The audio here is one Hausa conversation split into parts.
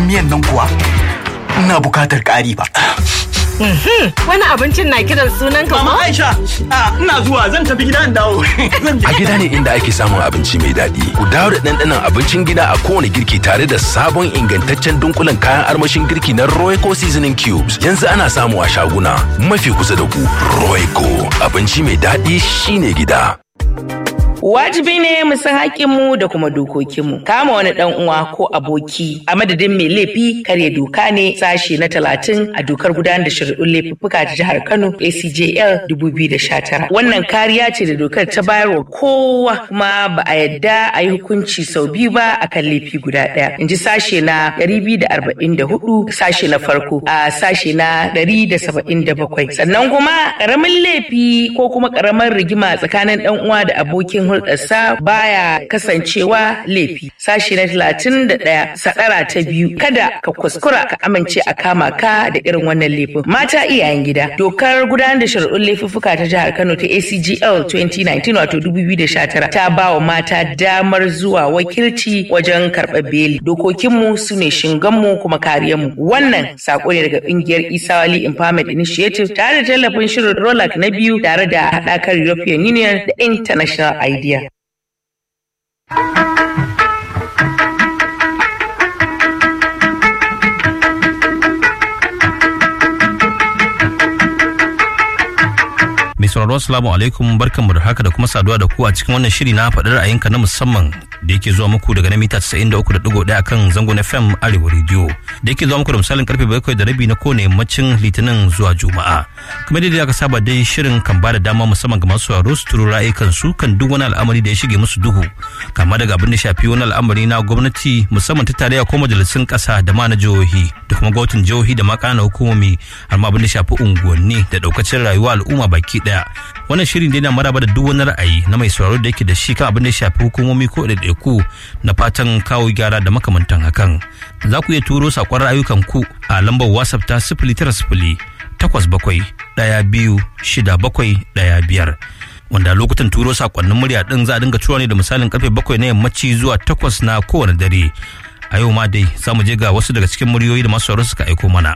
miyan nan kuwa ina bukatar ƙari ba. Wani abincin na kiran sunan ka Mama ko? Aisha, a, ina zuwa zan tafi gida in dawo. Zan je. A gida ne inda ake samun abinci mai daɗi. Ku dawo da ɗanɗanon abincin gida a kowane girki tare da sabon ingantaccen dunkulen kayan armashin girki na Royco Seasoning Cubes. Yanzu ana samu a shaguna mafi kusa da ku. Royco abinci mai daɗi shine gida. Wajibi ne mu san haƙƙinmu da kuma dokokinmu. Kama wani ɗan uwa ko aboki a madadin mai laifi karya doka ne sashe na talatin a dokar gudanar da shari'un laifuffuka ta jihar Kano ACJL 2019. Wannan kariya ce da dokar ta bayar wa kowa kuma ba a yadda a yi hukunci sau biyu ba a kan laifi guda ɗaya. In ji sashe na 244 sashe na farko a sashe na 177. Sannan kuma ƙaramin laifi ko kuma ƙaramar rigima tsakanin ɗan uwa da abokin hulɗarsa baya kasancewa laifi. Sashi na talatin da ɗaya sadara ta biyu kada ka kuskura ka amince a kama ka da irin wannan laifin. Mata iyayen gida dokar gudanar da shari'un laifuffuka ta jihar Kano ta ACGL 2019 wato 2019 ta ba wa mata damar zuwa wakilci wajen karɓar beli. Dokokinmu su ne shinganmu kuma kariyarmu. Wannan sako ne daga ƙungiyar Isawali Empowerment Initiative tare da tallafin shirin Rolak na biyu tare da haɗakar European Union da International Idea. Mai sauraro assalamu alaikum barkanmu da haka da kuma saduwa da ku a cikin wannan shiri na faɗi ra'ayinka na musamman da yake zuwa muku daga na mita 93.1 akan zangon FM Arewa Radio da yake zuwa muku da misalin karfe 7 da rabi na kowane yammacin Litinin zuwa Juma'a. Kamar yadda aka saba dai shirin kan ba da dama musamman ga masu sauraro su turo ra'ayikan su kan duk wani al'amari da ya shige musu duhu kama daga abin da shafi wani al'amari na gwamnati musamman ta tarayya ko majalisun ƙasa da ma na jihohi da kuma gwamnatin jihohi da ma ƙananan hukumomi har ma abin da shafi unguwanni da ɗaukacin rayuwa al'umma baki ɗaya wannan shirin dai na maraba da duk wani ra'ayi na mai sauraro da yake da shi kan abin da ya shafi hukumomi ko ɗaiɗaiku na fatan kawo gyara da makamantan hakan za ku iya turo saƙon ra'ayukan ku a lambar whatsapp ta sifili tara sifili takwas bakwai ɗaya biyu shida bakwai ɗaya biyar wanda lokutan turo sakonnin murya din za a dinga tura ne da misalin karfe bakwai na yammaci zuwa takwas na kowane dare a yau ma dai za mu je ga wasu daga cikin muryoyi da masu sauraro suka aiko mana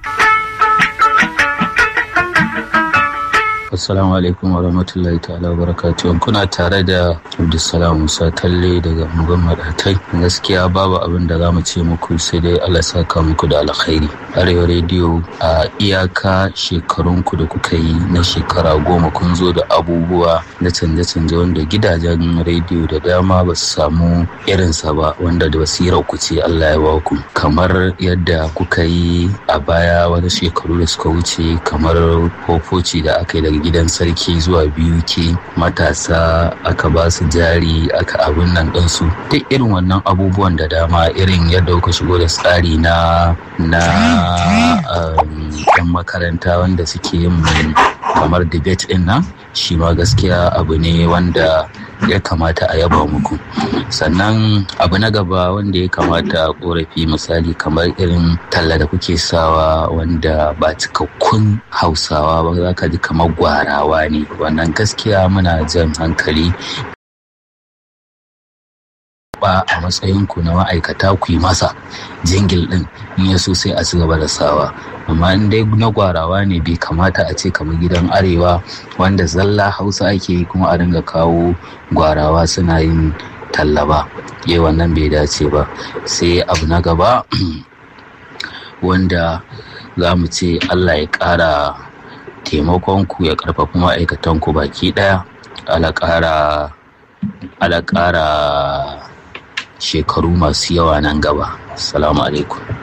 Assalamu alaikum wa rahmatullahi ta'ala wa barakatuh. Kuna tare da Abdulsalam Musa Talle daga Mugan Madatai. Gaskiya babu abin da za mu ce muku sai dai Allah saka muku da alkhairi. Arewa rediyo a iyaka shekarunku da kuka yi na shekara goma kun zo da abubuwa na canje-canje wanda gidajen rediyo da dama ba su samu irinsa ba wanda da basirar ku ce Allah ya ba ku. Kamar yadda kuka yi a baya wani shekaru da suka wuce kamar fofoci da aka yi daga gidan sarki zuwa biyu ke matasa aka ba su jari aka abin nan ɗinsu duk irin wannan abubuwan da dama irin yadda kuka shigo da tsari na na yan makaranta wanda suke yin kamar debate din nan shi ma gaskiya abu ne wanda ya kamata a yaba muku sannan abu na gaba wanda ya kamata a korafi misali kamar irin talla da kuke sawa wanda ba cikakkun hausawa ba za ka ji kamar gwarawa ne wannan gaskiya muna jan hankali ba a matsayinku na ma'aikata ku yi masa jingil din in ya so sai a ci gaba da sawa amma in dai na gwarawa ne bai kamata a ce kamar gidan arewa wanda zalla hausa ake yi kuma a ringa kawo gwarawa suna yin talla ba yi wannan bai dace ba sai abu na gaba wanda za mu ce allah ya ƙara taimakonku ya ƙarfafa ma'aikatanku baki ɗaya ala ƙara ala ƙara shekaru masu yawa nan gaba salamu alaikum